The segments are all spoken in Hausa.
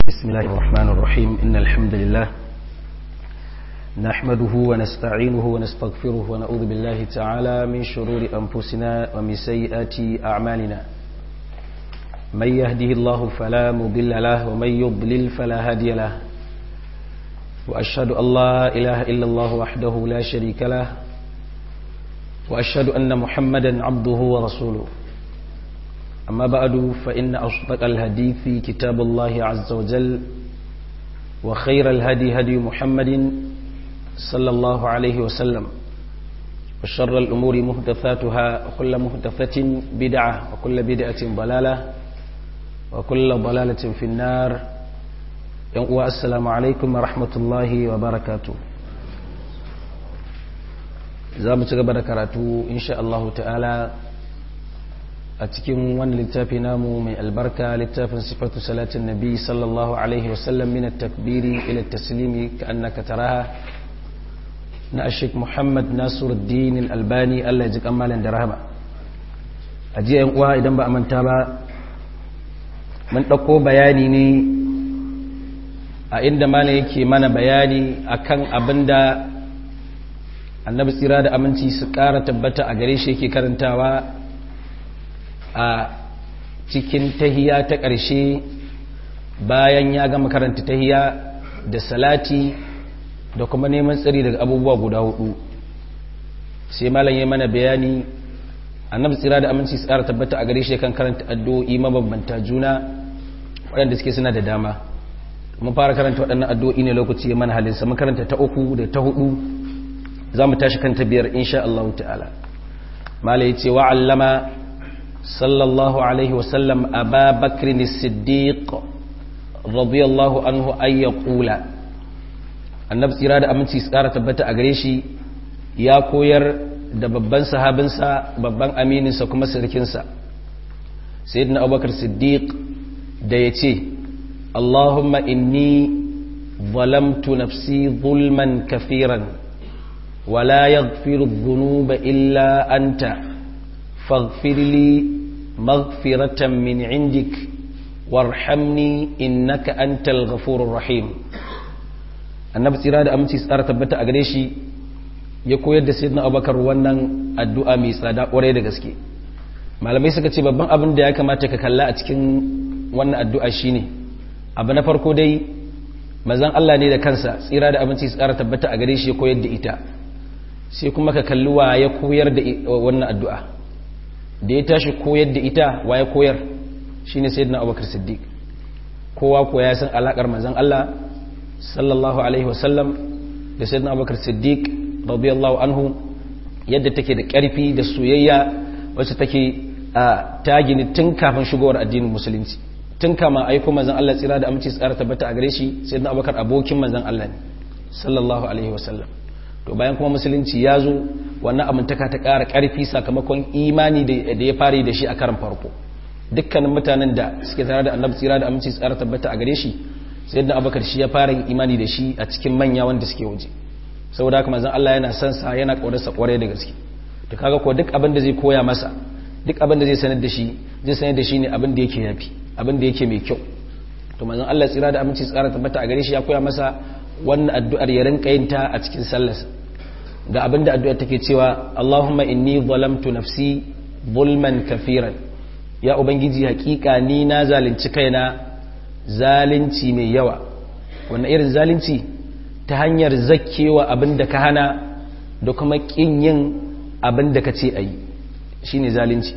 بسم الله الرحمن الرحيم إن الحمد لله نحمده ونستعينه ونستغفره ونعوذ بالله تعالى من شرور أنفسنا ومن سيئات أعمالنا من يهده الله فلا مضل له ومن يضلل فلا هادي له وأشهد أن لا إله إلا الله وحده لا شريك له وأشهد أن محمدا عبده ورسوله أما بعد فإن أصدق الحديث كتاب الله عز وجل وخير الهدي هدي محمد صلى الله عليه وسلم وشر الأمور محدثاتها وكل محدثة بدعة وكل بدعة ضلالة وكل ضلالة في النار السلام عليكم ورحمة الله وبركاته za mu ci gaba da karatu insha Allah ta'ala a cikin wani littafi namu mai albarka littafin sifatu salatin nabi sallallahu alaihi wasallam min at-takbiri ila at-taslimi ka annaka taraha na ashik muhammad nasiruddin al-albani Allah ya ji kamalan da rahama a jiya yan uwa idan ba a manta ba mun dauko bayani ne a inda malam yake mana bayani akan abinda annabi tsira da aminci su ƙara tabbata a gare shi yake karantawa a cikin tahiya ta ƙarshe bayan ya gama karanta tahiya da salati da kuma neman tsari daga abubuwa guda hudu sai malam ya mana bayani annabi tsira da aminci su ƙara tabbata a gare shi kan karanta addu'o'i mabambanta juna waɗanda suke suna da dama mun fara karanta waɗannan addu'o'i ne lokaci ya mana halinsa mun karanta ta uku da ta hudu za mu tashi kan ta biyar insha Allah ta'ala mala ya ce wa'allama sallallahu alaihi wasallam a ba bakirin siddiq radiyallahu anhu an ya ƙula annabi tsira da aminci tsara tabbata a gare shi ya koyar da babban sahabinsa babban amininsa kuma sirkinsa sayyidina abubakar siddiq da ya ce allahumma inni ظلمت نفسي ظلما كثيرا ولا يغفر الذنوب إلا أنت فاغفر لي مغفرة من عندك وارحمني إنك أنت الغفور الرحيم annabi tsira da aminci tsara tabbata a gare shi ya koyar da sayyidina abubakar wannan addu'a mai tsada ƙwarai da gaske malamai suka ce babban abin da ya kamata ka kalla a cikin wannan addu'a shine abu na farko dai mazan Allah ne da kansa tsira da aminci tsara tabbata a gare shi ya koyar da ita sai kuma ka kalli wa ya koyar da wannan addu'a da ya tashi koyar da ita wa ya koyar shi ne sai abubakar siddiq kowa ko ya san alaƙar manzan Allah sallallahu alaihi wasallam da sai abubakar siddiq radiyallahu anhu yadda take da ƙarfi da soyayya wacce take a tagini tun kafin shigowar addinin musulunci tun kama aiko manzan Allah tsira da aminci tsara tabbata a gare shi sai abubakar abokin manzan Allah ne sallallahu alaihi wasallam to bayan kuma musulunci ya zo wannan amintaka ta ƙara ƙarfi sakamakon imani da ya fari da shi a karan farko dukkanin mutanen da suke tare da annabi tsira da aminci tsara tabbata a gare shi sai da abakar shi ya fara yin imani da shi a cikin manya wanda suke waje saboda haka manzon Allah yana son sa yana ƙaunarsa ƙwarai da gaske to kaga ko duk abin da zai koya masa duk abin da zai sanar da shi zai sanar da shi ne abin da yake yafi abin da yake mai kyau to manzon Allah tsira da aminci tsara tabbata a gare shi ya koya masa wannan addu'ar ya rinka yin ta a cikin sallarsa ga abinda addu'ar take cewa Allahumma inni zalamtu nafsi zulman kafiran ya ubangiji hakika ni na zalunci kaina zalunci mai yawa wannan irin zalunci ta hanyar zakkewa abinda ka hana da kuma kin yin abinda ka ce ayi shine zalunci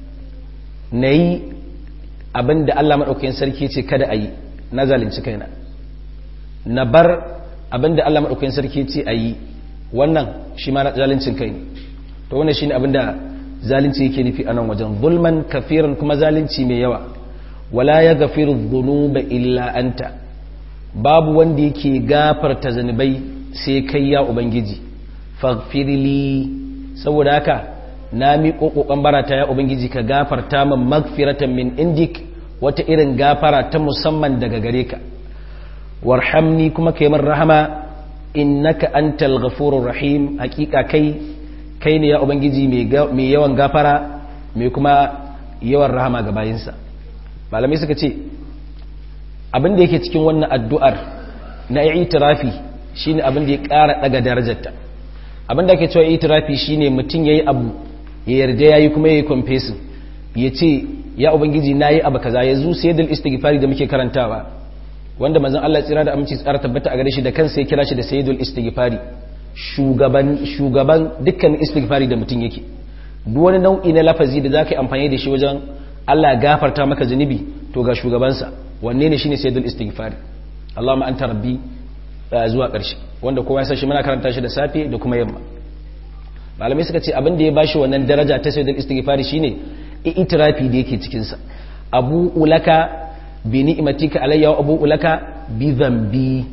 nayi abinda Allah madaukakin sarki ce kada ayi na zalunci kaina na bar abinda Allah madaukakin sarki ce ayi wannan shi ma zalincin kai ne to wannan shine abinda zalunci yake nufi a nan wajen zulman kafiran kuma zalunci mai yawa wala ya gafiru dhunuba illa anta babu wanda yake gafarta zanubai sai kai ya ubangiji faghfirli saboda haka na miƙo ƙoƙon barata ya ubangiji ka gafarta min magfiratan min indik wata irin gafara ta musamman daga gare ka warhamni kuma kai min rahama innaka antal ghafurur rahim hakika kai kai ne ya ubangiji mai yawan gafara mai kuma yawan rahama ga bayinsa malamai suka ce abin da yake cikin wannan addu'ar na itirafi shine abin da ya ƙara daga darajarta abin da ake cewa itirafi shine mutum yayi abu ya yarda yayi kuma yayi confessing ya ce ya ubangiji nayi abu kaza yanzu sayyidul istighfari da muke karantawa wanda manzon Allah tsira da aminci tsara tabbata a gare shi da kansa ya kira shi da sayyidul istighfari shugaban shugaban dukkan istighfari da mutum yake duk wani nau'i na lafazi da zaka yi amfani da shi wajen Allah ya gafarta maka zunubi to ga shugabansa wanne ne shine sayyidul istighfari Allahumma anta rabbi zuwa ƙarshe wanda kowa ya san shi muna karanta shi da safe da kuma yamma malamai suka ce abin da ya bashi wannan daraja ta sayyidul istighfari shine itirafi da yake cikin sa abu ulaka bi ni'matika alayya wa abu ulaka bi dhanbi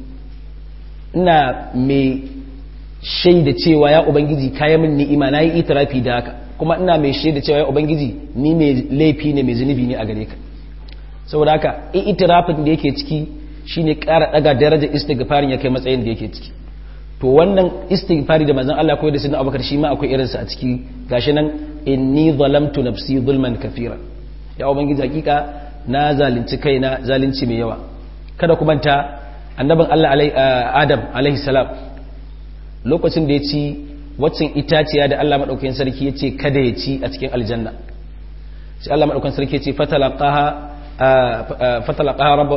ina mai shaida cewa ya ubangiji kayan min ni'ima nayi itirafi da haka kuma ina mai shaida cewa ya ubangiji ni mai laifi ne mai zunubi ne a gare ka saboda haka itirafin da yake ciki shine ƙara daga darajar istighfarin ya kai matsayin da yake ciki to wannan istighfari da manzon Allah koyar da sunan Abubakar shi ma akwai irinsa a ciki gashi nan inni zalamtu nafsi zulman kafira ya ubangiji hakika na zalunci kaina zalunci mai yawa kada ku manta annabin Allah Adam alaihi salam lokacin da ya ci waccan itaciya da Allah madaukakin sarki ya ce kada ya ci a cikin aljanna sai Allah madaukakin sarki ya ce fatalaqaha fatalaqaha rabbu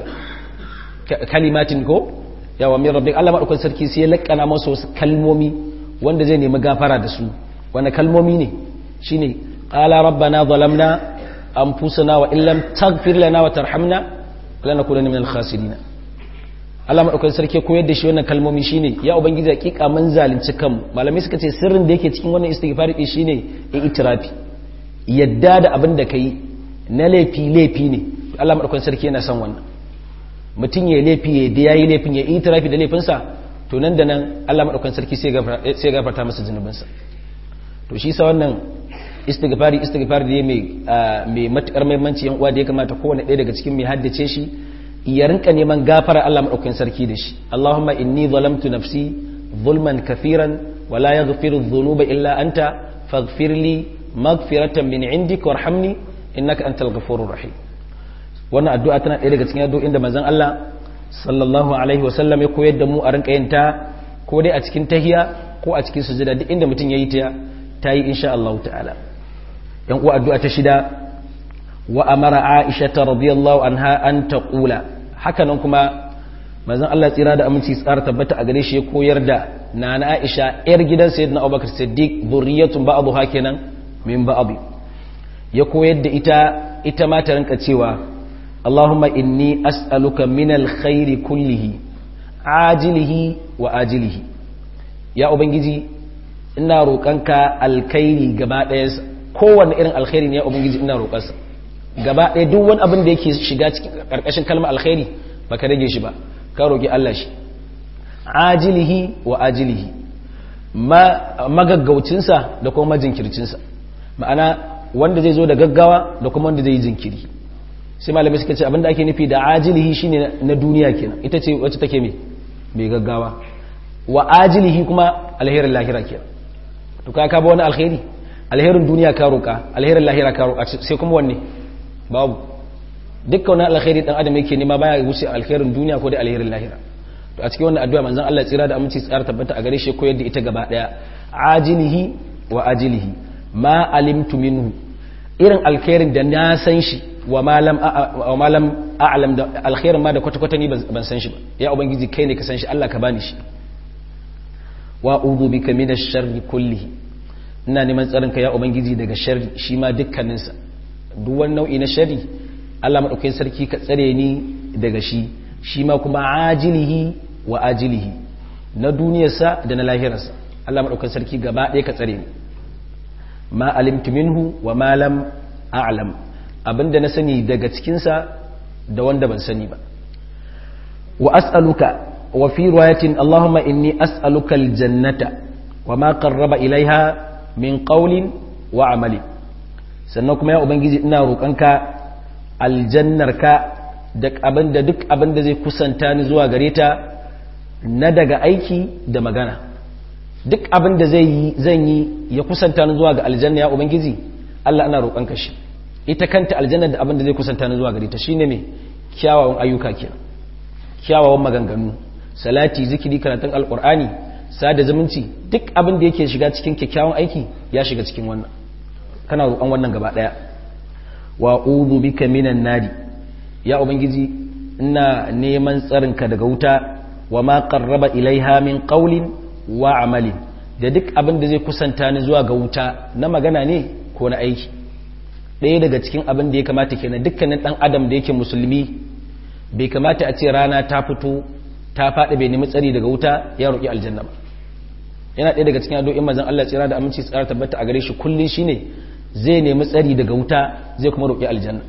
kalimatin ko yawa min rabbik Allah madaukakin sarki sai ya lakkana masa wasu kalmomi wanda zai nemi gafara da su wanda kalmomi ne shine qala rabbana zalamna anfusana wa illam taghfir lana wa tarhamna lanakunanna minal khasirin Allah madaukakin sarki koyar da shi wannan kalmomi shine ya ubangiji hakika mun zalunci kanmu malamai suka ce sirrin da yake cikin wannan istighfar din shine itirafi yadda da abin da kai na laifi laifi ne Allah madaukakin sarki yana son wannan mutum ya laifi ya da yayi laifin ya itirafi da laifinsa to nan da nan Allah madaukakin sarki sai sai gafarta masa zunubinsa to shi sa wannan istighfari istighfari da mai mai matukar muhimmanci yan uwa da ya kamata kowanne ɗaya daga cikin mai haddace shi ya rinka neman gafara Allah madaukakin sarki da shi Allahumma inni zalamtu nafsi zulman kafiran wa la yaghfiru dhunuba illa anta faghfir li maghfiratan min indik warhamni innaka antal ghafurur rahim wannan addu'a tana ɗaya daga cikin addu'o'in da manzon Allah sallallahu alaihi wa sallam ya koyar da mu a rinka yin ta ko dai a cikin tahiya ko a cikin sujada duk inda mutum yayi ta ta yi insha Allah ta'ala yan uwa addu'a ta shida wa amara Aisha radiyallahu anha an taqula haka nan kuma manzon Allah tsira da aminci tsara tabbata a gare shi ya koyar da nana Aisha yar gidan sayyidina Abubakar Siddiq zurriyatun ba'dha kenan min ba'd ya koyar da ita ita ma ta rinka cewa Allahumma inni as'aluka min alkhairi kullihi ajilihi wa ajilihi ya ubangiji ina roƙonka alkhairi gaba ɗayansa kowanne irin alkhairi ne ya ubangiji ina roƙonsa gaba ɗaya duk wani abin da yake shiga cikin ƙarƙashin kalmar alkhairi baka rage shi ba ka roƙi Allah shi ajilihi wa ajilihi magaggaucinsa da kuma majinkircinsa ma'ana wanda zai zo da gaggawa da kuma wanda zai yi jinkiri sai malamai suka ce abin da ake nufi da ajilihi shine na duniya kenan ita ce wacce take mai mai gaggawa wa ajilihi kuma alherin lahira kenan to ka ka ba wani alheri alherin duniya ka roƙa alherin lahira ka roƙa sai kuma wanne babu dukkan wani alkhairi dan adam yake nema baya wuce alkhairin duniya ko da alherin lahira to a cikin wannan addu'a manzon Allah tsira da aminci tsara tabbata a gare shi koyar da ita gaba daya ajilihi wa ajilihi ma alimtu minhu irin alkhairin da na san shi wa ma lam wa ma lam a'lam da alkhairin ma da kwata kwata ni ban san shi ba ya ubangiji kai ne ka san shi Allah ka bani shi wa a'udhu bika minash sharri kullihi ina neman tsarin ka ya ubangiji daga sharri shi ma dukkaninsa duk wani nau'i na sharri Allah maɗaukakin sarki ka tsare ni daga shi shi ma kuma ajilihi wa ajilihi na duniyarsa da na lahirarsa Allah maɗaukakin sarki gaba ɗaya ka tsare ni ma alimtu minhu wa ma lam a'lam abinda na sani daga cikinsa da wanda ban sani ba wa as'aluka wa fi riwayatin Allahumma inni as'aluka aljannata wa ma qarraba ilaiha min qawlin wa amali sannan kuma ya ubangiji ina roƙonka aljannarka da abinda duk abinda zai kusanta ni zuwa gare ta na daga aiki da magana duk abinda zai yi zan yi ya kusanta ni zuwa ga aljanna ya ubangiji Allah ana roƙonka shi ita kanta aljanna da abinda zai kusanta ni zuwa gare ta shine me kyawawan ayyuka kenan kyawawan maganganu salati zikiri karatun alkur'ani sada zumunci duk abin da yake shiga cikin kyakkyawan aiki ya shiga cikin wannan kana roƙon wannan gaba ɗaya wa uzu bika minan nari ya ubangiji ina neman tsarinka daga wuta wa ma qarraba ilaiha min qawlin wa amalin da duk abin da zai kusanta ni zuwa ga wuta na magana ne ko na aiki ɗaya daga cikin abin da ya kamata kenan dukkanin ɗan adam da yake musulmi bai kamata a ce rana ta fito ta faɗi bai nemi tsari daga wuta ya roƙi aljanna ba yana ɗaya daga cikin addu'o'in manzon Allah tsira da aminci tsara tabbata a gare shi kullun shine zai nemi tsari daga wuta zai kuma roƙi aljanna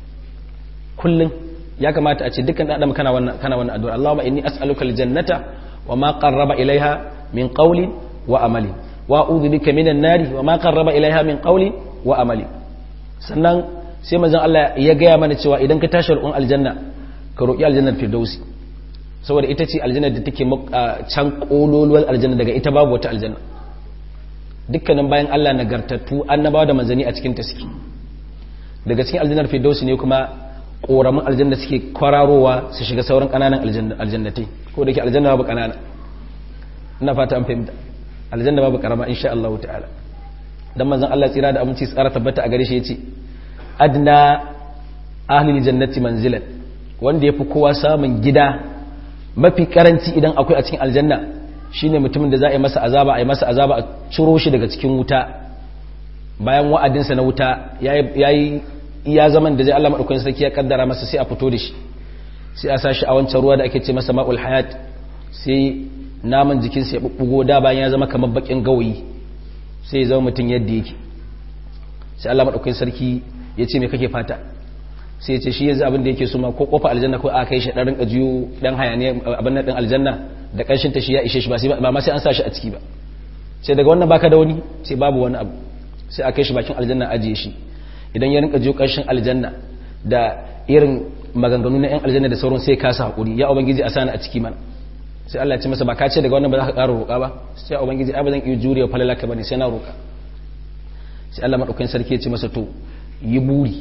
kullun ya kamata a ce dukkan ɗan adam kana wannan kana wannan addu'a Allahumma inni as'aluka aljannata wa ma qarraba ilaiha min qawlin wa amalin wa a'udhu bika minan nari wa ma qarraba ilaiha min qawlin wa amalin sannan sai manzon Allah ya gaya mana cewa idan ka tashi roƙon aljanna ka roƙi aljannar firdausi saboda ita ce aljannar da take can kololuwar aljanna daga ita babu wata aljanna dukkanin bayan Allah nagartattu annabawa da manzani a cikin ta suke daga cikin aljannar firdausi ne kuma koramin aljanna suke kwararowa su shiga sauran kananan aljannatai ko da ke aljanna babu kanana ina fata an fahimta aljanna babu karama insha Allah ta'ala dan manzon Allah tsira da aminci tsara tabbata a gare shi yace adna ahli jannati manzilan wanda yafi kowa samun gida mafi karanci idan akwai a cikin aljanna shine mutumin da za a yi masa azaba a yi masa azaba a ciro shi daga cikin wuta bayan wa'adinsa na wuta yayi iya zaman da zai Allah madaukakin sarki ya kaddara masa sai a fito da shi sai a sashi a wancan ruwa da ake ce masa ma'ul hayat sai naman jikinsa ya bubbugo da bayan ya zama kamar bakin gawayi sai ya zama mutum yadda yake sai Allah madaukakin sarki ya ce me kake fata sai ya ce shi yanzu abin da yake so ma ko kofa aljanna ko a kai shi dan rinka jiyo dan hayaniya abin nan din aljanna da kanshin ta shi ya ishe shi ba sai ba ma sai an sa shi a ciki ba sai daga wannan baka da wani sai babu wani abu sai a kai shi bakin aljanna ajiye shi idan ya rinka jiyo kanshin aljanna da irin maganganu na yan aljanna da sauran sai kasa hakuri ya ubangiji a sani a ciki mana sai Allah ya ce masa ba ka ce daga wannan ba za ka ƙara roƙa ba sai ya ubangiji ai ba zan iya jurewa falalaka bane sai na roƙa sai Allah madaukakin sarki ya ce masa to yi buri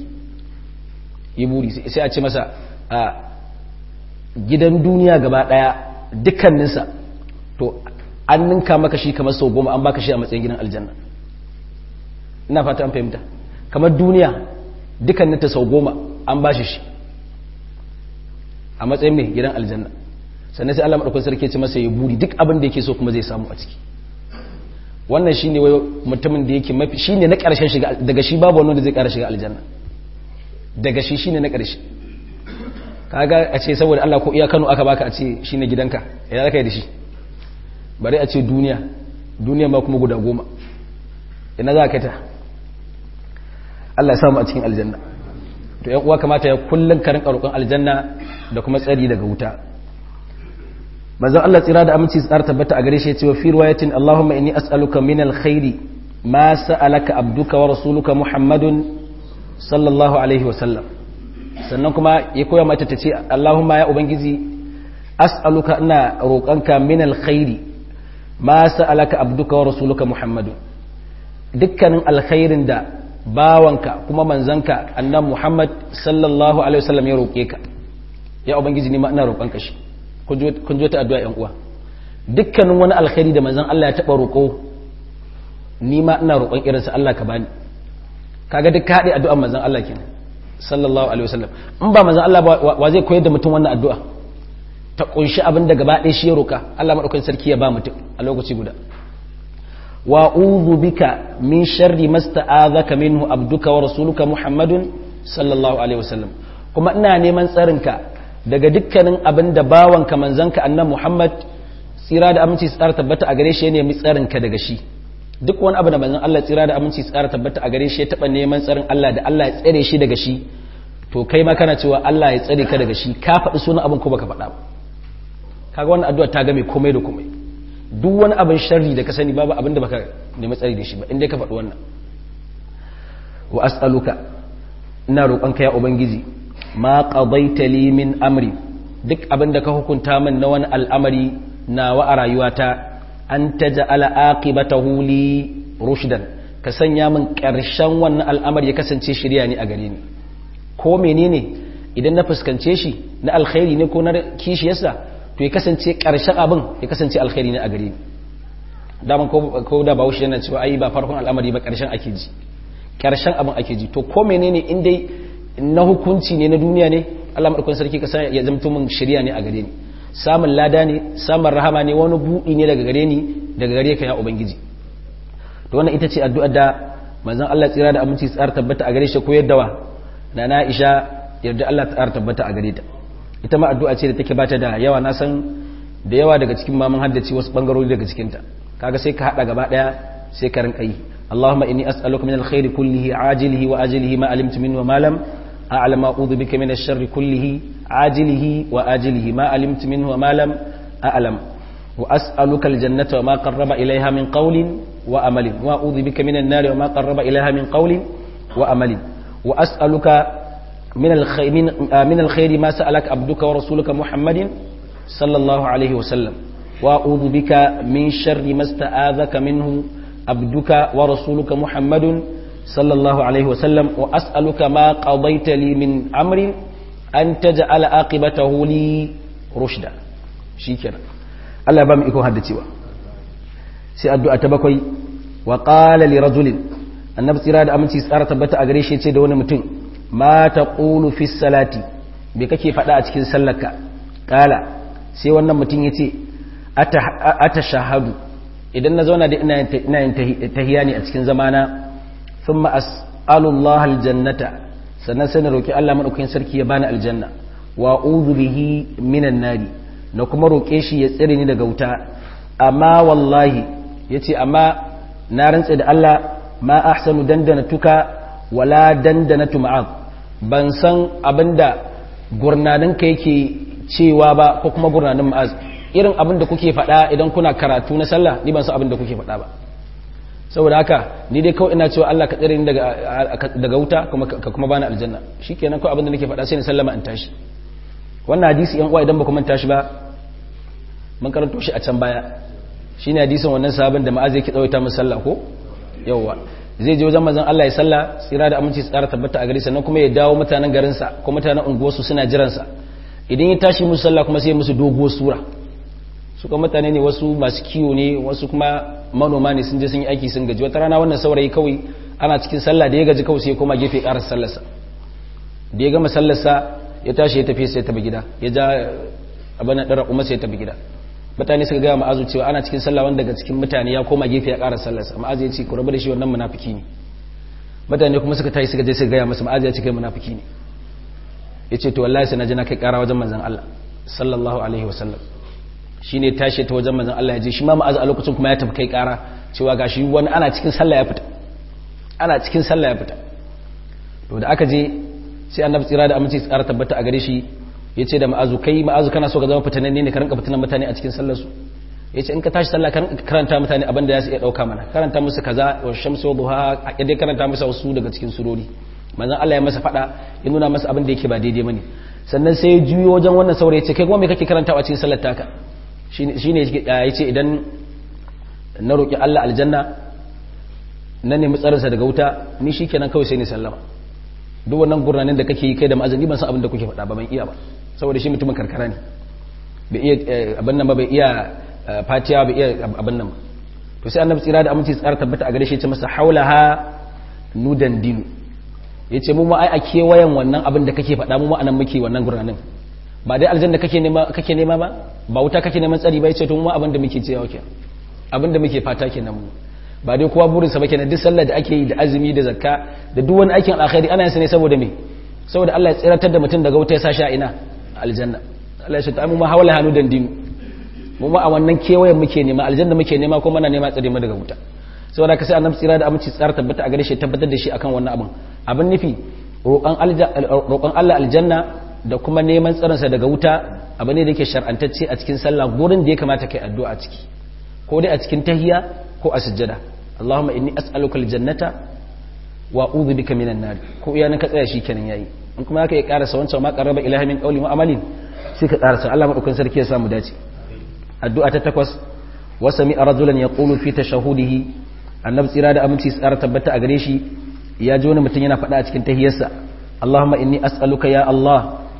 yi buri sai a ce masa a gidan duniya gaba daya dukkaninsa to an ninka maka shi kamar sau goma an baka shi a matsayin gidan aljanna ina fata an fahimta kamar duniya dukkaninta sau goma an bashi shi a matsayin mai gidan aljanna sannan sai Allah madaukakin sarki ce masa ya buri duk abin da yake so kuma zai samu a ciki wannan shine wai mutumin da yake mafi shine na karshen shiga daga shi babu wanda zai kara shiga aljanna daga shi shine na karshe kaga a ce saboda Allah ko iya Kano aka baka a ce shine gidanka ina zaka yi da shi bari a ce duniya duniya ma kuma guda goma ina za ka ta Allah ya samu a cikin aljanna to yan uwa kamata ya kullun karin roƙon aljanna da kuma tsari daga wuta manzon Allah tsira da aminci tsar tabbata a gare shi ya ce wa fi riwayatin Allahumma inni as'aluka min alkhairi ma sa'alaka abduka wa rasuluka Muhammadun sallallahu alaihi wa sallam sannan kuma ya koya mata ta ce Allahumma ya ubangiji as'aluka ina roƙonka min alkhairi ma sa'alaka abduka wa rasuluka Muhammadun dukkanin alkhairin da bawanka kuma manzanka annan Muhammad sallallahu alaihi wasallam ya roƙe ka ya ubangiji ni ma ina roƙonka shi kun ji ta addu'a ‘yan uwa dukkanin wani alkhairi da manzan Allah ya taɓa roƙo ni ma ina roƙon irinsa Allah ka bani kaga duk haɗe addu'an manzan Allah ke sallallahu alaihi wasallam in ba manzan Allah wa zai koyar da mutum wannan addu'a ta ƙunshi abin da gaba ɗaya shi ya roƙa Allah maɗaukakin sarki ya ba mutum a lokaci guda wa uzu bika min sharri masta'azaka minhu abduka wa rasuluka muhammadun sallallahu alaihi wasallam kuma ina neman tsarinka daga dukkanin abin da bawanka manzanka annan Muhammad tsira da aminci tsara tabbata a gare shi ya nemi tsarinka daga shi duk wani abu da manzan Allah tsira da aminci tsara tabbata a gare shi ya taɓa neman tsarin Allah da Allah ya tsare shi daga shi to kai ma kana cewa Allah ya tsare ka daga shi ka faɗi sunan abin ko baka faɗa ba kaga wannan addu'a ta game komai da komai duk wani abin sharri da ka sani babu abin da baka nemi tsari da shi ba in dai ka faɗi wannan wa as'aluka ina roƙonka ya ubangiji ma qadaita li min amri duk abin da ka hukunta min na wani al'amari nawa a rayuwata an taj'ala aqibatahu li rushdan ka sanya min ƙarshen wannan al'amari ya kasance shirya ne a gare ni ko menene idan na fuskance shi na alkhairi ne ko na kishiyarsa to ya kasance karshen abin ya kasance alkhairi ne a gare ni daman ko da bahaushe yana cewa ai ba farkon al'amari ba karshen ake ji karshen abin ake ji to ko menene in dai na hukunci ne na duniya ne Allah madaukakin sarki ka ya zamto min shari'a ne a gare ni samun lada ne samun rahama ne wani buɗi ne daga gare ni daga gare ka ya ubangiji to wannan ita ce addu'ar da manzon Allah tsira da aminci tsara tabbata a gare shi ko yadda wa na na Aisha yarda Allah tsara tabbata a gare ta ita ma addu'a ce da take bata da yawa na san da yawa daga cikin ma mun haddace wasu bangarori daga cikin ta kaga sai ka hada gaba daya sai ka rinka yi اللهم إني أسألك من الخير كله عاجله وآجله ما علمت منه وما لم أعلم أعوذ بك من الشر كله عاجله وآجله ما علمت منه وما لم أعلم وأسألك الجنة وما قرب إليها من قول وأمل وأعوذ بك من النار وما قرب إليها من قول وأمل وأسألك من الخير, من, من الخير ما سألك عبدك ورسولك محمد صلى الله عليه وسلم وأعوذ بك من شر ما استآذك منه عبدك ورسولك محمد صلى الله عليه وسلم وأسألك ما قضيت لي من أمر أن تجعل عاقبته لي رشدا شكرا الله بام إكو هدتيوا سي الدعاء تبكوي وقال لرجل النبي صلى الله عليه وسلم تبتا أغريش يتي دون متن ما تقول في الصلاة بككي فدا أتكين سلك قال سي wannan mutum yace atashahadu idan na zauna da ina yin tahiya ne a cikin zamana sun ma'as'alullah aljannata sannan sai na roƙi Allah maɗaukakin sarki ya bani aljanna wa uzu bihi minan nari na kuma roƙe shi ya tsire ni daga wuta amma wallahi ya ce amma na rantse da Allah ma ahsanu dandana tuka wala dandana tuma'ad ban san abinda gurnaninka yake cewa ba ko kuma gurnanin ma'az irin abin da kuke faɗa idan kuna karatu na sallah ni ban san abin da kuke faɗa ba saboda haka ni dai kawai ina cewa Allah ka tsare ni daga daga wuta kuma ka kuma bani aljanna shikenan kawai abin da nake faɗa sai ni sallama in tashi wannan hadisi yan uwa idan ba ku manta shi ba mun karanto shi a can baya shine hadisin wannan sahabin da ma'az yake tsawaita masa sallah ko yawa zai je wajen manzon Allah ya sallah tsira da aminci tsara tabbata a gare sannan kuma ya dawo mutanen garinsa ko mutanen unguwarsu suna jiransa idan ya tashi musu sallah kuma sai musu doguwar sura suka mutane ne wasu masu kiwo ne wasu kuma manoma ne sun je sun yi aiki sun gaji wata rana wannan saurayi kawai ana cikin sallah da ya gaji kawai sai ya koma gefe ƙarar sallarsa da ya gama sallarsa ya tashi ya tafi sai ya tafi gida ya ja abin ɗara umar sai ya tafi gida mutane suka gaya ma'azu cewa ana cikin sallah wanda daga cikin mutane ya koma gefe ya ƙarar sallarsa ma'azu ya ce ku rabu da shi wannan munafiki ne mutane kuma suka tashi suka je suka gaya masa ma'azu ya ce kai munafiki ne ya ce to wallahi sai na je na kai ƙara wajen manzon Allah sallallahu alaihi wasallam shi ne tashi ta wajen manzan Allah ya je shi ma ma'azu a lokacin kuma ya tafi kai kara cewa ga shi wani ana cikin sallah ya fita ana cikin sallah ya fita to da aka je sai annabi tsira da aminci tsara tabbata a gare shi ya ce da ma'azu kai ma'azu kana so ka zama fitanen ne ka rinka fitanen mutane a cikin sallar su ya ce in ka tashi sallah ka karanta mutane abin da ya su iya ɗauka mana karanta musu kaza wa shamsu wa duha a dai karanta musu wasu daga cikin surori manzan Allah ya masa faɗa ya nuna masa abin da yake ba daidai bane sannan sai ya juyo wajen wannan saurayi ya ce kai kuma me kake karantawa cikin sallar taka shi ne ya ce idan na roƙi Allah aljanna na nemi tsarinsa daga wuta ni shi kenan kawai sai ni sallama duk wannan gurnanin da kake yi kai da ma'azin ban san abin da kuke faɗa ba ban iya ba saboda shi mutumin karkara ne bai iya abin nan ba bai iya fatiya bai iya abin nan ba to sai annabi tsira da aminci tsara tabbata a gare shi ya ce masa haulaha nudan dinu ya ce mu ma ai a kewayen wannan abin da kake faɗa mu ma anan muke wannan gurnanin ba dai aljanna kake nema kake nema ba ba wuta kake neman tsari ba yace to mu abin da muke cewa kenan abin da muke fata kenan mu ba dai kowa burin sa ba kenan duk sallar da ake yi da azumi da zakka da duk wani aikin alkhairi ana yin sa ne saboda me saboda Allah ya tsiratar da mutum daga wuta ya sashi a ina aljanna Allah ya ce ta mu ma hawala hanu dan dinu mu ma a wannan kewayen muke nema aljanna muke nema ko muna nema tsare mu daga wuta saboda ka sai annabi tsira da aminci tsara tabbata a gare shi tabbatar da shi akan wannan abin abin nufi roƙon Allah aljanna da kuma neman tsarinsa daga wuta abu ne da yake shar'antacce a cikin sallah gurin da ya kamata kai addu'a a ciki ko dai a cikin tahiya ko a sujjada Allahumma inni as'aluka aljannata wa a'udhu bika minan nar ko iya nan ka tsaya shi kenan yayi in kuma haka ya karasa wancan ma qarraba ilahi min qawli wa amalin sai ka karasa Allah madaukakin sarki ya samu dace addu'a ta takwas wa sami'a rajulan yaqulu fi tashahudihi annabi tsira da aminci tsara tabbata a gare shi ya ji wani mutum yana faɗa a cikin tahiyarsa Allahumma inni as'aluka ya Allah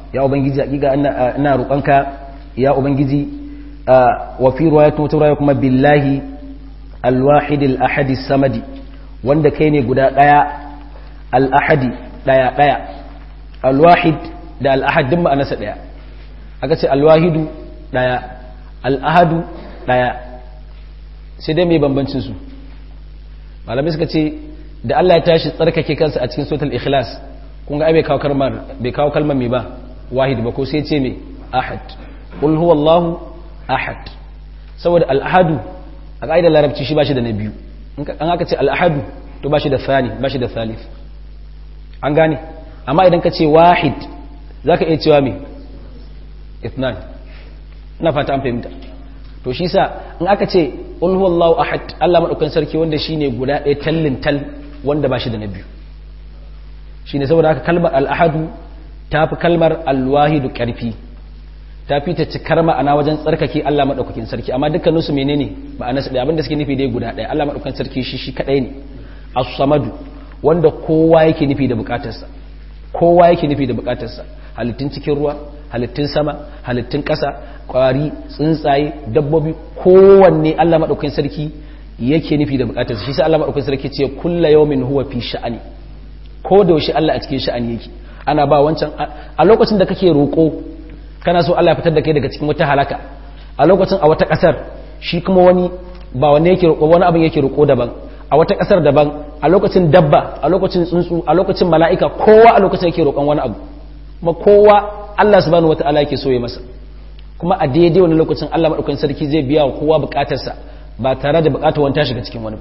ya ubangiji hakika ina roƙonka ya ubangiji wa fi riwayatun wata riwaya kuma billahi alwahid al-ahad samadi wanda kai ne guda daya al-ahadi daya daya alwahid da al-ahad din ma'anarsa daya aka ce alwahidu daya al-ahadu daya sai dai mai bambancin su malamai suka ce da Allah ya tashi tsarkake kansa a cikin suratul ikhlas kun ga ai bai kawo kalmar bai kawo kalmar mai ba wahid ba ko sai ce mai ahad qul huwallahu ahad saboda al-ahadu a kaidar larabci shi bashi da na biyu an aka ce al-ahadu to bashi da thani bashi da thalith an gane amma idan ka ce wahid zaka iya cewa me ithnan ina fata an fahimta to shi sa in aka ce qul huwallahu ahad Allah madaukan sarki wanda shine guda ɗaya tallin tal wanda bashi da na biyu shine saboda haka kalmar al-ahadu tafi kalmar al-wahidu karfi tafi ta cikar ma'ana wajen tsarkake Allah madaukakin sarki amma dukkanin su menene ma'ana su da abinda suke nufi dai guda ɗaya Allah madaukakin sarki shi shi kadai ne as-samadu wanda kowa yake nufi da bukatarsa kowa yake nufi da bukatarsa halittun cikin ruwa halittun sama halittun ƙasa ƙwari tsuntsaye dabbobi kowanne Allah maɗaukakin sarki yake nufi da buƙatarsa shi sai Allah maɗaukakin sarki ce kulla yawmin huwa fi sha'ani ko da yaushe Allah a cikin sha'ani yake ana ba wancan a lokacin da kake roƙo kana so Allah ya fitar da kai daga cikin wata halaka a lokacin a wata ƙasar shi kuma wani ba wani yake roƙo wani abin yake roƙo daban a wata ƙasar daban a lokacin dabba a lokacin tsuntsu a lokacin mala'ika kowa a lokacin yake roƙon wani abu kuma kowa Allah subhanahu wata'ala yake so ya masa kuma a daidai wani lokacin Allah madaukakin sarki zai biya wa kowa bukatarsa ba tare da bukatar wani ta shiga cikin wani ba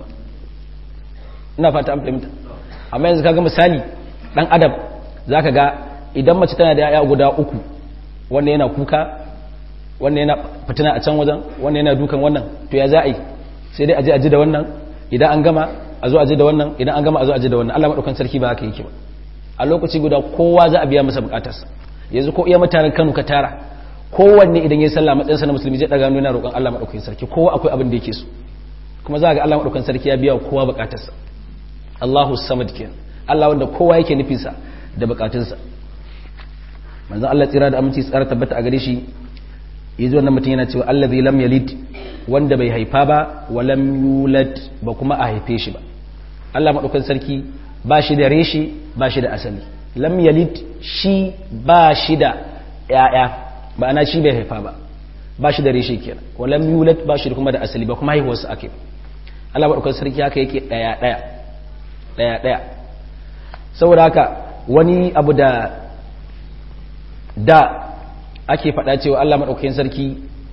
ina fata an fahimta amma yanzu kaga misali dan adam zaka ga idan mace tana da yaya guda uku wannan yana kuka wannan yana fitina a can wajen wannan yana dukan wannan to ya za a yi sai dai aje aje da wannan idan an gama a zo aje da wannan idan an gama a zo aje da wannan Allah madaukakin sarki ba haka yake ba a lokaci guda kowa za a biya masa bukatarsa yanzu ko iya mutanen Kano ka tara kowanne idan ya sallah matsayinsa na musulmi zai daga nuna roƙon Allah madaukakin sarki kowa akwai abin da yake so kuma za ga Allah madaukakin sarki ya biya wa kowa bukatarsa Allahu samad kenan Allah wanda kowa yake nufin sa da bukatunsa manzon Allah tsira da aminci tsara tabbata a gare shi yaji wannan mutum yana cewa allazi lam yalid wanda bai haifa ba wa lam yulad ba kuma a haife shi ba Allah madaukakin sarki ba shi da reshi ba shi da asali lam yalid shi ba shi da ya'ya ba ana shi bai haifa ba ba shi da reshe kenan wa lam yulad ba shi kuma da asali ba kuma haihuwar sa ake Allah madaukakin sarki haka yake daya daya daya daya saboda haka wani abu da da ake faɗa cewa Allah madaukakin sarki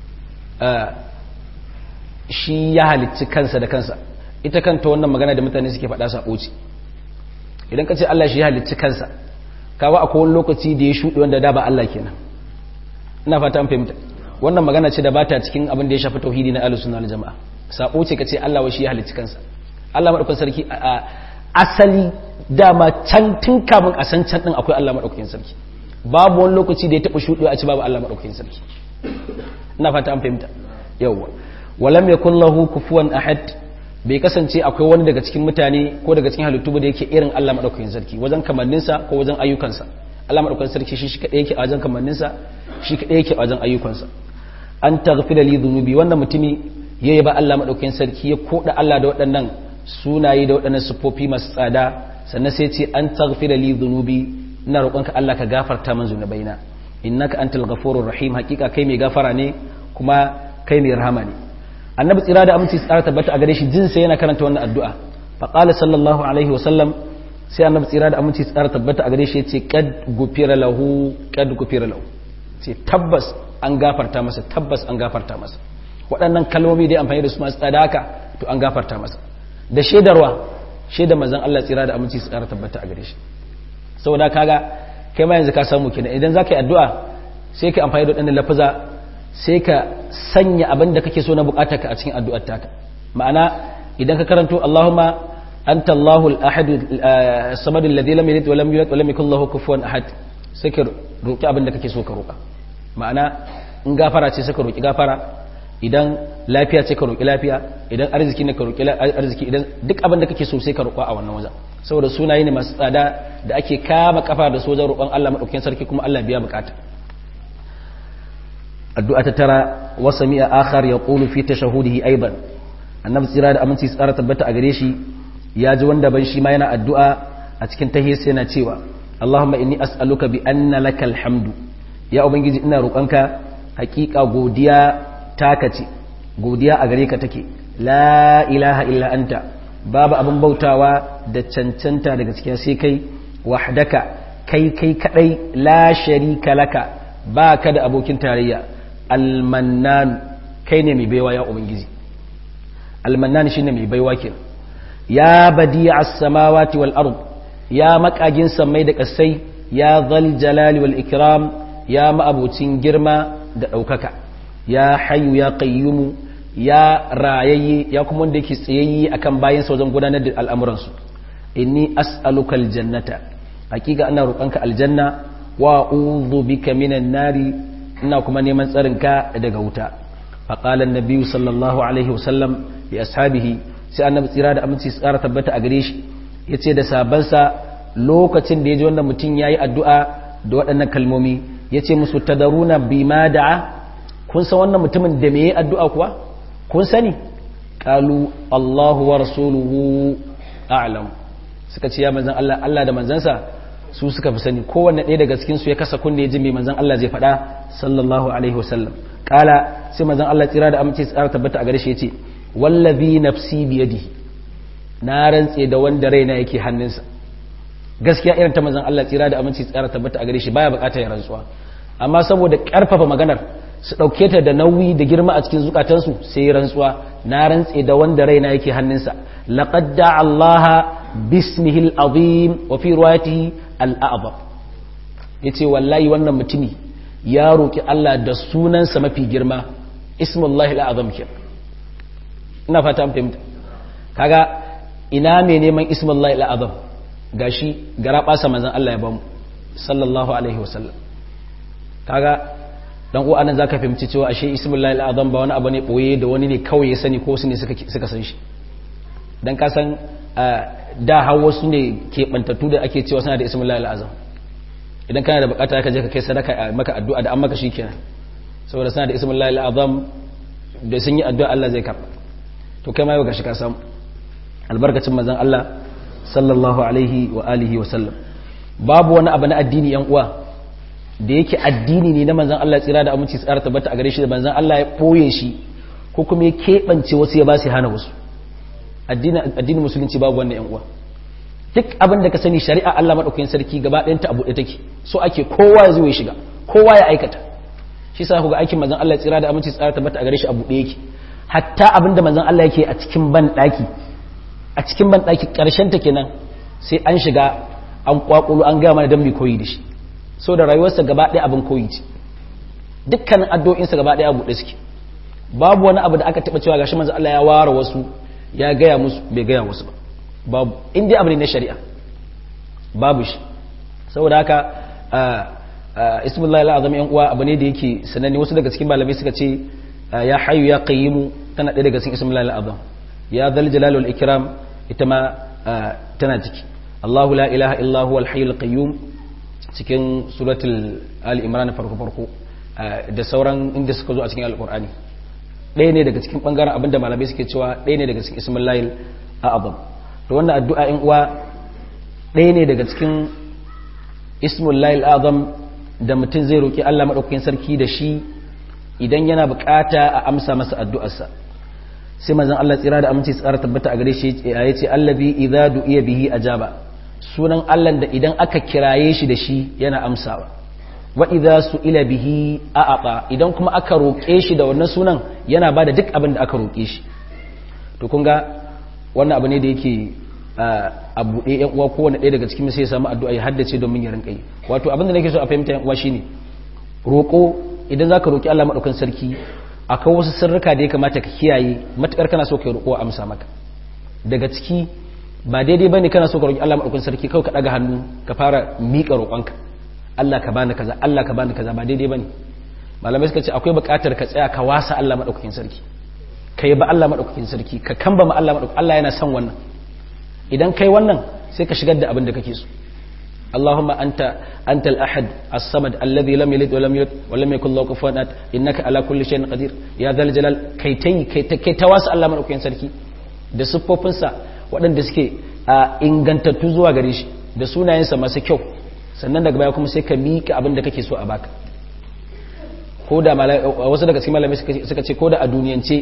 shi ya halicci kansa da kansa ita kanta wannan magana da mutane suke faɗa sabo ce idan ka ce Allah shi ya halicci kansa kawo akwai wani lokaci da ya shuɗe wanda da ba Allah kenan ina fata an fahimta wannan magana ce da ba ta cikin abin da ya shafi tauhidi na ahlus sunna jama'a sabo ce ka ce Allah wa shi ya halicci kansa Allah madaukakin sarki asali dama can tun kafin a san can din akwai Allah madaukakin sarki babu wani lokaci da ya taɓa shuɗewa a ci babu Allah madaukakin sarki ina fata an fahimta yawwa walam yakul lahu kufuwan ahad bai kasance akwai wani daga cikin mutane ko daga cikin halittu ba da yake irin Allah madaukakin sarki wajen kamanninsa ko wajen ayyukansa Allah madaukakin sarki shi kadai yake a wajen kamanninsa shi kadai yake a wajen ayyukansa an taghfira li dhunubi wannan mutumi yayi ba Allah madaukakin sarki ya koda Allah da waɗannan sunaye da waɗannan sifofi masu tsada sannan sai ce an taghfira li dhunubi ina roƙonka Allah ka gafarta min zunubaina innaka antal ghafurur rahim hakika kai mai gafara ne kuma kai mai rahama ne annabi tsira da aminci tsara tabbata a gare shi jinsa yana karanta wannan addu'a fa qala sallallahu alaihi wa sallam sai annabi tsira da aminci tsara tabbata a gare shi yace qad gufira lahu qad gufira lahu ce tabbas an gafarta masa tabbas an gafarta masa waɗannan kalmomi da amfani da su masu tsada haka to an gafarta masa da shaidarwa shaidar manzon Allah tsira da aminci tsara tabbata a gare shi saboda kaga kai ma yanzu ka samu kenan idan zaka yi addu'a sai ka amfani da waɗannan lafaza sai ka sanya abin da kake so na bukatar ka a cikin addu'ar taka ma'ana idan ka karanto Allahumma anta Allahu al-ahad as-samad alladhi lam yalid wa lam yulad wa lam yakul lahu kufuwan ahad sai ka roki abin da kake so ka roka ma'ana in gafara ce sai ka roki gafara idan lafiya ce ka roƙi lafiya idan arziki ne ka roƙi arziki idan duk abin da kake so sai ka roƙa a wannan wajen saboda sunaye ne masu tsada da ake kama kafa da sojan roƙon Allah madaukakin sarki kuma Allah biya bukata addu'a ta tara wa sami'a akhar yaqulu fi tashahudihi aidan annabi tsira da aminci tsara tabbata a gare shi ya ji wanda ban shi ma yana addu'a a cikin tahiyya yana cewa Allahumma inni as'aluka bi anna lakal hamdu ya ubangiji ina roƙonka hakika godiya taka ce godiya a gare ka take la ilaha illa anta babu abin bautawa da cancanta daga cikin sai kai wahdaka kai kai kadai la sharika laka ba ka da abokin tarayya almannan kai ne mai baiwa ya ubangiji almannan shine mai baiwa ke ya badi'a as-samawati wal ard ya makagin samai da kasai ya zal jalali wal ikram ya ma'abucin girma da ɗaukaka ya hayu ya qayyumu ya rayayye ya kuma wanda yake tsayayye akan bayan wajen gudanar da al'amuransu inni as'aluka aljannata hakika ina roƙonka aljanna wa a'udhu bika minan nari ina kuma neman tsarinka daga wuta faqala an-nabi sallallahu alaihi wasallam li ashabihi sai annabi tsira da aminci tsara tabbata a gare shi yace da sabansa lokacin da yaji wannan mutum yayi addu'a da waɗannan kalmomi yace musu tadaruna bima da'a kun san wannan mutumin da me yayi addu'a kuwa kun sani qalu Allahu wa rasuluhu a'lam suka ce ya manzan Allah Allah da manzansa su suka fi sani kowanne ɗaya daga cikin su ya kasa kunne ya ji mai manzan Allah zai faɗa sallallahu alaihi wasallam kala sai manzan Allah tsira da amince tsara tabbata a gare shi yace wallazi nafsi biyadihi na rantse da wanda raina yake hannunsa gaskiya irin ta manzan Allah tsira da amince tsara tabbata a gare shi baya bukatar ya rantsuwa amma saboda karfafa maganar su ɗauke ta da nauyi da girma a cikin zukatansu sai rantsuwa na rantse da wanda raina yake hannunsa laqad da'a Allah bismihi al-azim wa fi riwayatihi al-a'zam yace wallahi wannan mutumi ya roki Allah da sunansa mafi girma ismullahi al-azam ke ina fata an fahimta kaga ina mai neman ismullahi al-azam gashi gara basa manzon Allah ya bamu sallallahu alaihi wasallam kaga dan uwa nan zaka fahimci cewa ashe ismullahi al-azam ba wani abu ne boye da wani ne kawai ya sani ko su ne suka suka san shi dan ka san da har wasu ne ke bantattu da ake cewa suna da ismullahi al-azam idan kana da bukata ka je ka kai sadaka maka addu'a da an maka shikenan saboda suna da ismullahi al-azam da sun yi addu'a Allah zai karba to kai ma yau gashi ka samu albarkacin manzon Allah sallallahu alaihi wa alihi wa sallam babu wani abu na addini yan uwa da yake addini ne na manzan Allah tsira da aminci tsara tabbata a gare shi da manzan Allah ya ɓoye shi ko kuma ya keɓance wasu ya ba su hana wasu addinin musulunci babu wannan yan uwa duk abin da ka sani shari'a Allah maɗaukakin sarki gaba ɗayan ta abu ɗaya take so ake kowa ya zo ya shiga kowa ya aikata shi sa ku ga aikin manzan Allah tsira da aminci tsara tabbata a gare shi abu ɗaya yake hatta abin da manzan Allah yake a cikin ban ɗaki a cikin ban ɗaki ƙarshen ta kenan sai an shiga an kwakulo an gaya mana don mai koyi da shi so da rayuwarsa gaba ɗaya abin koyi ce dukkanin addu'o'insa gaba ɗaya abu ɗaya suke babu wani abu da aka taɓa cewa gashi manzo Allah ya ware wasu ya gaya musu bai gaya wasu ba babu in dai abu ne na shari'a babu shi saboda haka ismullahi al'azam yan uwa abu ne da yake sananne wasu daga cikin malamai suka ce ya hayyu ya qayyimu tana ɗaya daga cikin ismullahi al'azam ya zal jalal wal ikram ita ma tana ciki Allahu la ilaha illa huwa al-hayyul qayyum cikin suratul ali imran farko farko da sauran inda suka zo a cikin alkur'ani ɗaya ne daga cikin ɓangaren abinda malamai suke cewa ɗaya ne daga cikin ismin layil a abam to wannan addu'a in uwa ɗaya ne daga cikin ismin layil azam da mutum zai roƙi allah maɗaukakin sarki da shi idan yana buƙata a amsa masa addu'arsa sai mazan allah tsira da aminci tsara tabbata a gare shi ya ce allazi idza du'iya bihi ajaba sunan allah da idan aka kiraye shi da shi yana amsawa wa idza su'ila bihi a'ata idan kuma aka roƙe shi da wannan sunan yana bada duk abin da aka roƙe shi to kun ga wannan abu ne da yake a buɗe yan uwa kowane ɗaya daga cikin sai ya samu addu'a ya haddace domin ya rinƙa yi wato abin da nake so a fahimta yan uwa shine roƙo idan zaka roƙi Allah madaukakin sarki akwai wasu sirrika da ya kamata ka kiyaye matukar kana so ka roƙo amsa maka daga ciki ba daidai bane kana so ka roƙi Allah madaukakin sarki kawai ka daga hannu ka fara miƙa roƙonka Allah ka bani kaza Allah ka bani kaza ba daidai bane malamai suka ce akwai buƙatar ka tsaya ka wasa Allah madaukakin sarki ka yi ba Allah madaukakin sarki ka kamba ma Allah madaukakin Allah yana son wannan idan kai wannan sai ka shigar da abin da kake so اللهم أنت أنت الأحد الصمد الذي لم يلد ولم يولد ولم يكن له كفوا أحد إنك على كل شيء قدير يا ذا الجلال كي تي كي كي تواس الله من أكين سركي da siffofinsa waɗanda suke a ingantattu zuwa gare shi da sunayensa masu kyau sannan daga baya kuma sai ka miƙa abin da kake so a baka ko da wasu daga cikin malamai suka ce ko da a duniyance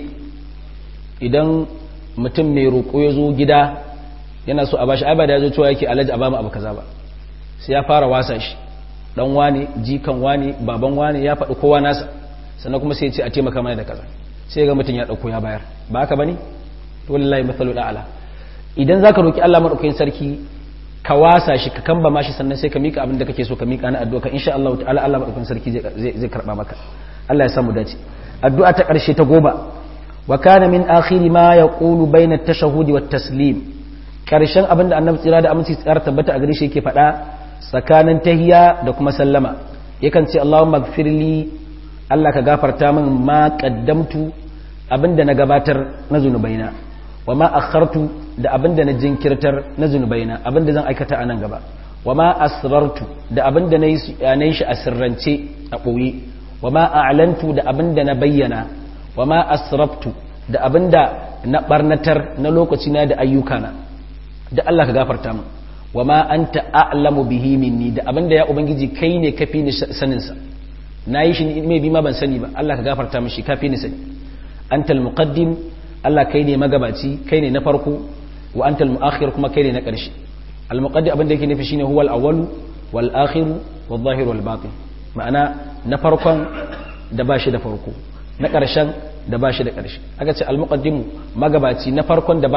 idan mutum mai roƙo ya zo gida yana so a bashi ai ba da ya zo cewa yake alaji a ba mu abu kaza ba sai ya fara wasa shi dan wane jikan wane baban wane ya faɗi kowa nasa sannan kuma sai ya ce a taimaka mana da kaza sai ga mutum ya ɗauko ya bayar ba haka bane to wallahi mathalu ala idan zaka roki Allah madaukakin sarki ka wasa shi ka kamba mashi sannan sai ka mika abin da kake so ka mika na addu'a ka insha Allah ta'ala Allah madaukakin sarki zai zai karba maka Allah ya samu dace addu'a ta karshe ta goma wa kana min akhiri ma yaqulu bayna at-tashahhud wa taslim karshen abin da annabi tsira da aminci tsara tabbata a gare shi yake faɗa tsakanin tahiya da kuma sallama yakan ce Allahumma gfirli Allah ka gafarta min ma qaddamtu abinda na gabatar na zunubaina wa ma akhartu da abinda na jinkirtar na zunubaina abinda zan aikata a nan gaba wa ma asrartu da abinda na yi shi a sirrance a ɓoye wa ma a'lantu da abinda na bayyana wa ma asraftu da abinda na barnatar na lokaci na da ayyukana da Allah ka gafarta min wa ma anta a'lamu bihi minni da abinda ya ubangiji kai ne kafi ni sanin sa nayi shi mai bi ma ban sani ba Allah ka gafarta min shi kafi ni sani antal muqaddim Allah kai ne magabaci kai ne na farko wa antal muakhir kuma kai ne na ƙarshe al muqaddim abinda yake nufi shine huwal awwal wal akhir wal zahir wal batin ma'ana na farkon da bashi da farko na ƙarshen da ba shi da ƙarshe aka ce almuqaddimu magabaci na farkon da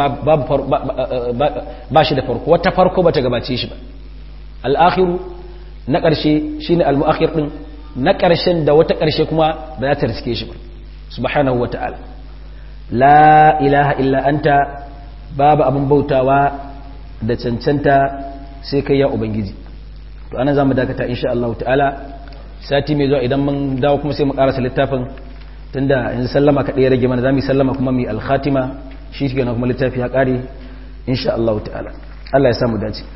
ba shi da farko wata farko bata gabace shi ba al'akhiru na ƙarshe shine almuakhir din na ƙarshen da wata ƙarshe kuma ba za ta riske shi ba subhanahu wa ta'ala la ilaha illa anta babu abin bautawa da cancanta sai kai ya ubangiji to ana zamu dakata insha Allah ta'ala sati mai zuwa idan mun dawo kuma sai mu karasa littafin tunda yanzu sallama kaɗai ya rage mana za mu yi sallama kuma mu yi alkhatima shi ke kuma littafi ya ƙare insha Allah ta'ala Allah ya samu dace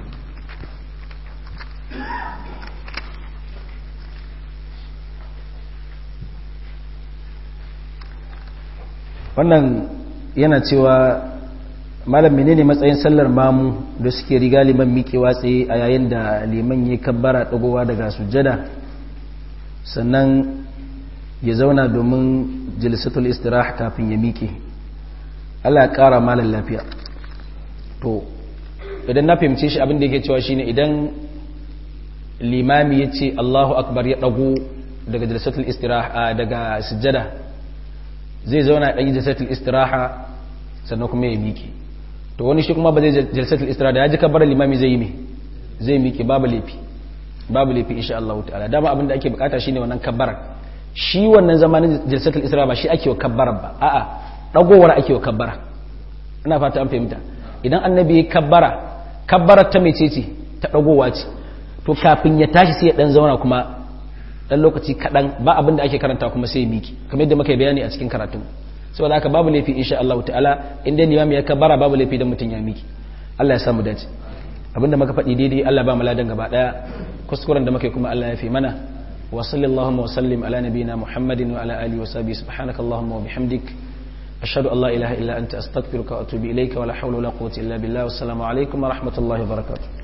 wannan yana cewa malam menene matsayin sallar mamu da suke riga liman miƙewa tsaye a yayin da liman ya kabbara ɗagowa daga sujjada sannan ya zauna domin jilisatul istirah kafin ya miƙe Allah ya ƙara malar lafiya to idan na fahimce shi abin da yake cewa shine idan limami ya ce Allahu akbar ya ɗago daga jilisatul istirah daga sujjada zai zauna ɗan jilisatul istiraha sannan kuma ya miƙe to wani shi kuma ba zai jilisatul istiraha da ya ji kabbar limami zai yi me zai miƙe babu laifi babu laifi insha Allah ta'ala dama abin da ake bukata shine wannan kabbarar shi wannan zamanin jalsatul isra ba shi ake wa kabbara ba a'a dagowar ake wa kabbara ina fata an fahimta idan annabi ya kabbara kabbara ta mecece ta dagowa ce to kafin ya tashi sai ya dan zauna kuma dan lokaci kadan ba abin da ake karanta kuma sai ya miki kamar yadda muka yi bayani a cikin karatun saboda haka babu laifi insha Allah ta'ala inda limami ya kabbara babu laifi dan mutun ya miki Allah ya samu dace abinda muka faɗi daidai Allah ba mu ladan gaba daya kuskuren da muka yi kuma Allah ya fi mana وصل اللهم وسلم على نبينا محمد وعلى آله وصحبه سبحانك اللهم وبحمدك أشهد أن لا إله إلا أنت أستغفرك وأتوب إليك ولا حول ولا قوة إلا بالله والسلام عليكم ورحمة الله وبركاته